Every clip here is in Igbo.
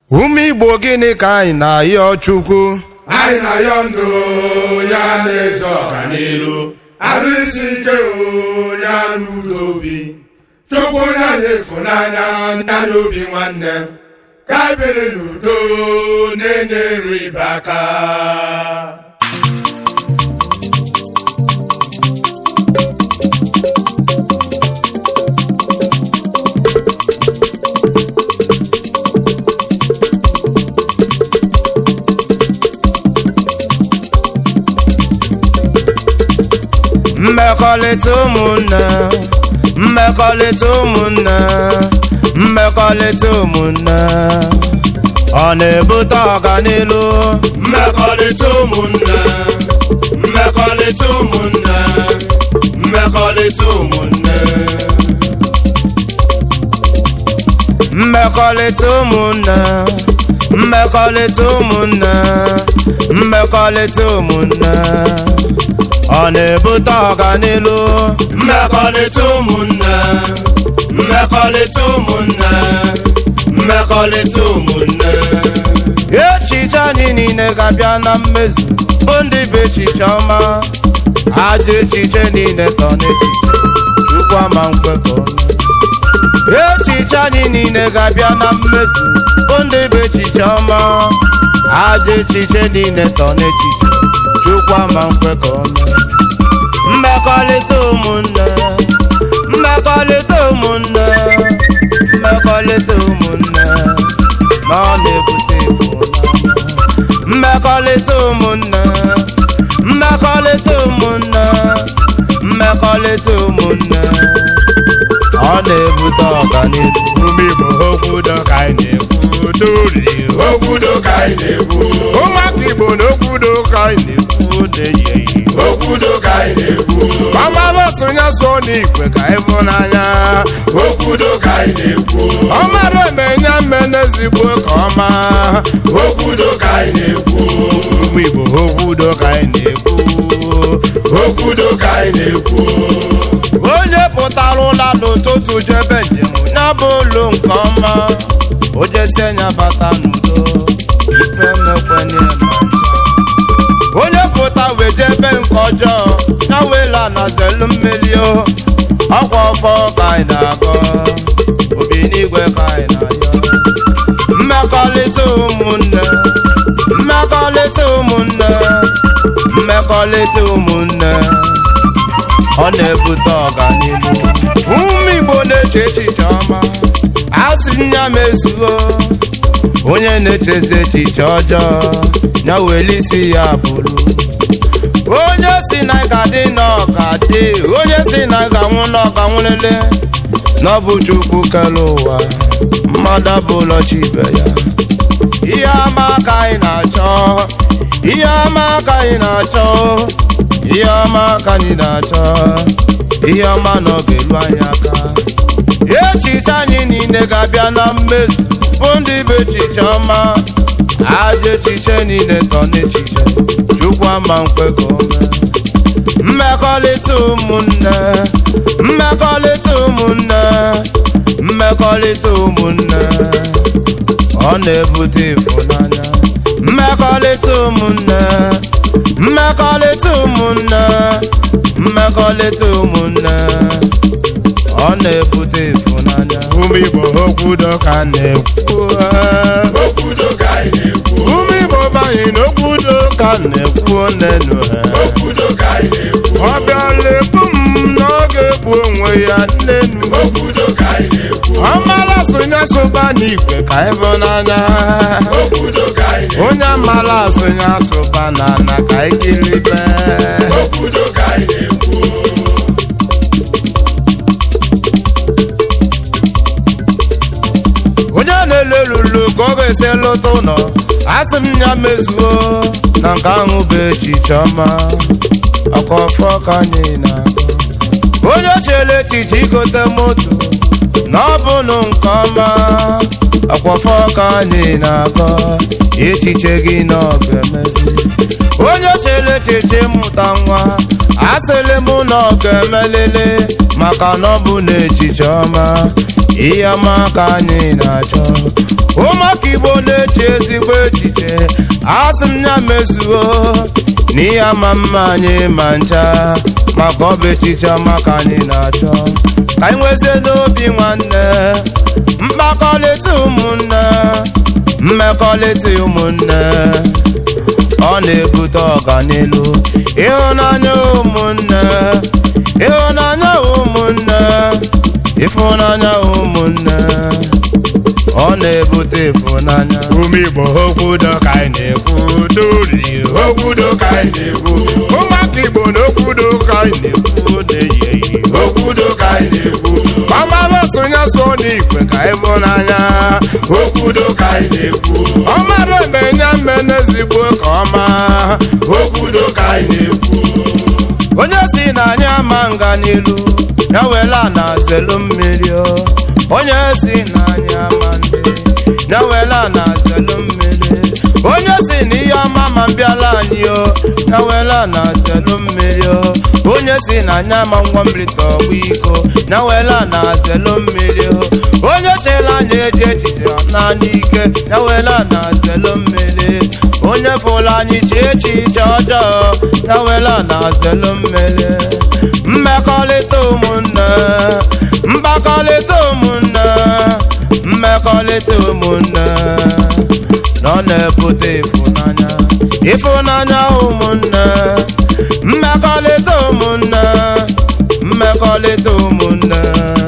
ume igbo gịnị ka anyị na-ayọ chukwu anyị na-ayọ ndụ ya na-eze ọganiru arụ isi ike ya n'ụlọ obi chukwu ya na-efunanya ya n'obi nwanne ka anyị biri n'udo na-enye eru ibe aka mmekọrịta ụmụnne mmekọrịta ụmụnne mmekọrịta ụmụnne ọ na-ebute ọganilu mmekọrịta ụmụnne mmekọrịta ụmụnne mmekọrịta ụmụnne mmekọrịta ụmụnne mmekọrịta ụmụnne mmekọrịta ụmụnne ọ na-ebute ọganilu mmekọrịta ụmụnne mmekọrịta ụmụnne mmekọrịta ụmụnne echiche anyị niile ga-abịa na mmezu bụ ndị bụ echiche ọma ajọ echiche niile tọ n'echiche chukwu ama nkwekọ echiche anyị niile ga-abịa na mmezu bụ ndị bụ echiche ọma ajọ echiche niile tọ n'echiche chukwu ama nkwekọ mmekọrịta ụmụnne mmekọrịta ụmụnne mmekọrịta ụmụnne ma ọ na-ebute ịfụnanya mmekọrịta ụmụnne mmekọrịta ụmụnne mmekọrịta ụmụnne ọ na-ebute ọganihu ume igbo okwudo ka anyị na-ekwu dori okwudo ka anyị na-ekwu ụmụaka igbo na okwudo ka anyị na-ekwu na-eyi okwudo ka anyị na-ekwu ọmara sonye so n'igwe ka ịfụnanya okwudo ka anyị na-ekwu ọmara emenye mme n'ezigbo ka ọma okwudo ka anyị na-ekwu ụmụ igbo okwudo ka anyị na-ekwu okwudo ka anyị na-ekwu onye pụtara ụla n'ụtụtụ jebe njem ya bụ ụlọ nke ọma o jesi nya bata n'udo ife mekwenye ma ncha onye pụta wee jebe nke ọjọọ ya wela na zelu mmeli o ọkwa ọfọ ka anyị na-agọ obi n'igwe ka anyị na-ayọ mmekọrịta ụmụnne mmekọrịta ụmụnne mmekọrịta ụmụnne ọ na-ebute ọganihu ụmụ igbo na-eche echiche ọma a sị m ya mezuo onye na-echezi echiche ọjọọ ya weli isi ya bụrụ onye si na ga-adị na ọgadị onye si na ga-anwụ na ọganwụlele na ọ bụ chukwu kere ụwa mmadụ abụlọ chibe ya ihe ọma ka anyị na-achọ ihe ọma ka anyị na-achọ ihe ọma ka anyị na-achọ ihe ọma na ọ ga-elu anyị aka echiche anyị niile ga-abịa na mmezu bụ ndị bụ echiche ọma ajọ echiche niile tọ n'echiche chukwu ama nkwe ka o mee mmekọrịta ụmụnne mmekọrịta ụmụnne mmekọrịta ụmụnne ọ na-ebute ịfụnanya mmekọrịta ụmụnne mmekọrịta ụmụnne mmekọrịta ụmụnne ọ na-ebute ịfụnanya ụmụ igbo okwudo ka na-ekwu okwudo ka anyị na-ekwu ụmụ igbo banye n'okwudo ka na-ekwu nenu ha okwudo ka anyị na-ekwu ọ bịala ebu m na ọ ga-egbu onwe ya nnenu okwudo ka anyị na-ekwu ọ mara asụnya sụba n'igwe ka ịfụnanya okwudo ka anyị na-ekwu onye mara asụnya asụba na ana ka ikiribe okwudo ka anyị na-ekwu onye na-elu elulu ka ọ ga-esi lụta ụlọ asị m ya mezuo na nke ahụ bụ echiche ọma ọkwa ọfọ ka anyị na onye chere echiche igote moto na ọ bụnụ nke ọma ọkwa ọfọ ka anyị na-agọ echiche gị na ọ ga-emezi onye chere echiche ịmụta nwa asịlị m na ọ ga-emelele maka na ọ bụ na echiche ọma ihe ọma ka anyị na-achọ ụmụaka igbo na asị m ya mezuo n'ihe ama mma anyị ma ncha maka ọ bụ echiche maka anyị na-achọ ka anyị nwezie n'obi nwanne mkpakọrịta ụmụnne mmekọrịta ụmụnne ọ na-ebute ọganilu ịhụnanya ụmụnne ịhụnanya ụmụnne ịfụnanya ụmụnne ọ na-ebute ịfụnanya ume igbo okwudo ka anyị na-ekwu dori okwudo ka anyị na-ekwu ụmụaka igbo na okwudo ka anyị na-ekwu na-eyi eyi okwudo ka anyị na-ekwu ọmara sonye so n'igwe ka ịfụnanya okwudo ka anyị na-ekwu ọmara emenye mmene ezigbo ka ọma okwudo ka anyị na-ekwu onye si na anyị ama nga n'ilu ya wela na zelu mmiri o onye si na anyị ama ndị ya wela na zelu mmiri onye si na ihe ọma ma bịala anyị o ya wela na zelu mmiri o onye si na anyị ama ngwa mmiri tọgbọ iko ya wela na zelu mmiri o onye chela anyị eji echiche n'anya ike ya wela na zelu mmiri onye fụrụ anyị chi echiche ọjọọ ya wela na zelu mmiri mmekọrịta ụmụnne mkpakọrịta ụmụnne mmekọrịta ụmụnne na ọ na-ebute ịfụnanya ịfụnanya ụmụnne mmekọrịta ụmụnne mmekọrịta ụmụnne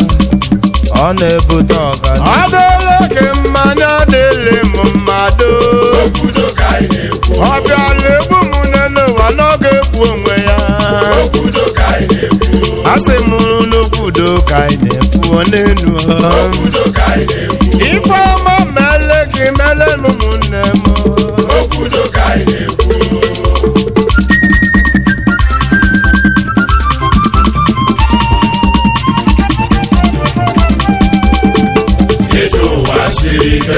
ọ na-ebute ọganihu ọ dịla gị mmanya dịlị m mmadụ Okwudo ka anyị na-ekwu ọ bịala egbu m n'ụwa n'oge egbu onwe ya Okwudo ka anyị na-ekwu asị m n'okwudo ka anyị na-ekwu n'enu Okwudo ka anyị na-ekwu ife ọma mele gị mele m ụmụnne m Okwudo ka anyị na-ekwu Ije ụwa siri ike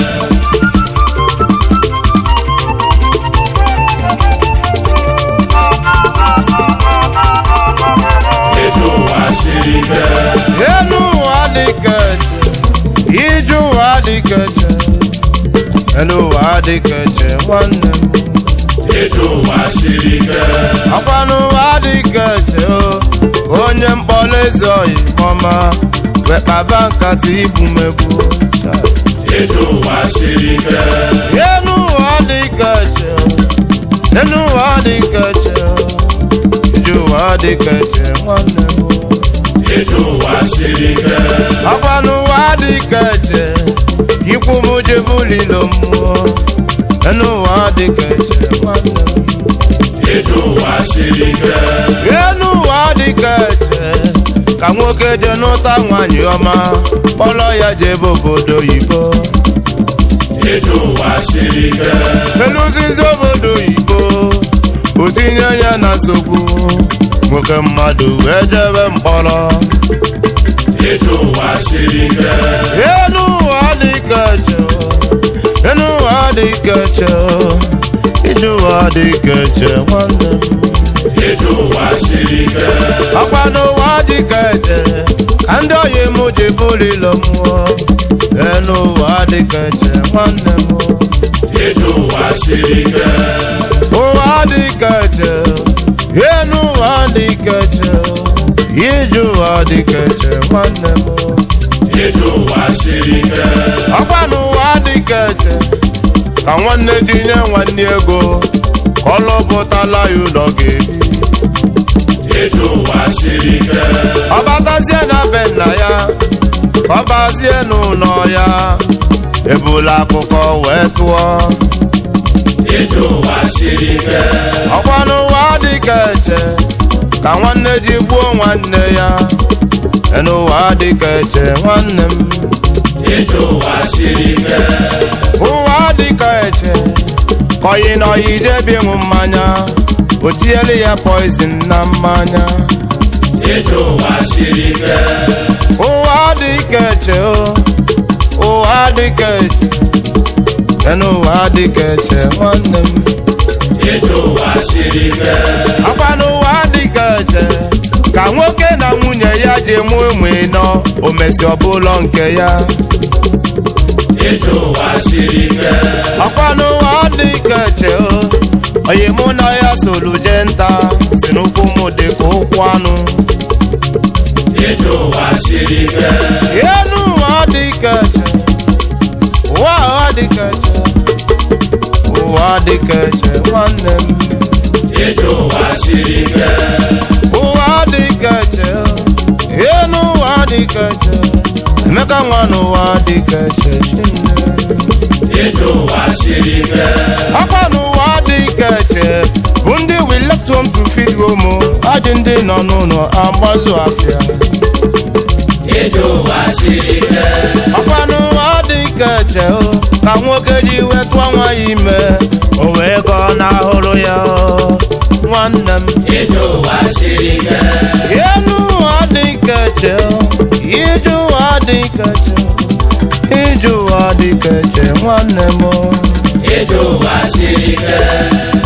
Ije ụwa siri ike enu ụwa dịka eche ije ụwa dịka eche enu ụwa dịka eche nwanne m Ije ụwa siri ike ọkwa n'ụwa dịka eche o onye mkpọrọ eze oyi ọma wekpaba nkata igbu megbu Ije ụwa siri ike enu ụwa dịka eche o enu ụwa dịka eche o ije ụwa dịka eche nwanne m Ije ụwa siri ike ọkwa n'ụwa dịka eche ikwu m jebulilo mmụọ enu ụwa dịka eche nwanne m Ije ụwa siri ike enu ụwa dịka eche ka nwoke je n'ụta nwanyị ọma kpọrọ ya jebe obodo oyibo Ije ụwa siri ike eluzizi obodo oyibo o tinye ya na nsogbu nwoke mmadụ wee jebe mkpọrọ Ije ụwa siri ike enu ụwa dịka eche enu ụwa dịka eche ije ụwa dịka eche nwanne m Ije ụwa siri ike ọkwa n'ụwa dịka eche ka ndị oyi m ji bulilo mmụọ enu ụwa dịka eche nwanne m Ije ụwa siri ike ụwa dịka eche enu ụwa dịka eche ije ụwa dịka eche nwanne m Ije ụwa siri ike ọkwa n'ụwa dịka eche ka nwanne tinye nwanne ego ka ọ lụpụtala ya ụlọ ga-ebi Ije ụwa siri ike ọ batazie na be nna ya ka ọ bazie n'ụlọ ya ebula akụkọ wee tụọ Ije ụwa siri ike ọkwa n'ụwa dịka eche ka nwanne ji gbuo nwanne ya n'ụwa dịka eche nwanne m Ije ụwa siri ike ụwa dịka eche ka oyi na oyi debi ịṅụ mmanya o tinyere ya poizin na mmanya Ije ụwa siri ike ụwa dịka eche o ụwa dịka eche n'ụwa dịka eche nwanne m Ije ụwa siri ike akwa n'ụwa dịka eche ka nwoke na nwunye ya ji mụ ụmụ ịnọ o mesi ọbụlọ nke ya Ije ụwa siri ike ọkwa n'ụwa dịka eche oyi mụ na ya solu jee nta si n'ụkwụ m dị ka ụkwụ anụ ije ụwa siri ike enu ụwa dị ka eche ụwa ụwa dị ka eche ụwa dị ka eche nwanne m ije ụwa siri ike ụwa dị ka eche enu ụwa dị ka eche emeka nwa n'ụwa dị ka eche chinne ije ụwa siri ike akwa n'ụwa dị ka eche bụ ndị we left home to feed home ajị ndị nọ n'ụlọ agbazụ afịa ije ụwa siri ike ọkwa n'ụwa dị ka eche o ka nwoke ji wetụ nwa ya ime o wee gọọ n'ahụrụ ya o nwanne m ije ụwa siri ike enu ụwa dị ka eche o ije ụwa dị ka eche ije ụwa dị ka eche nwanne m o ije ụwa siri ike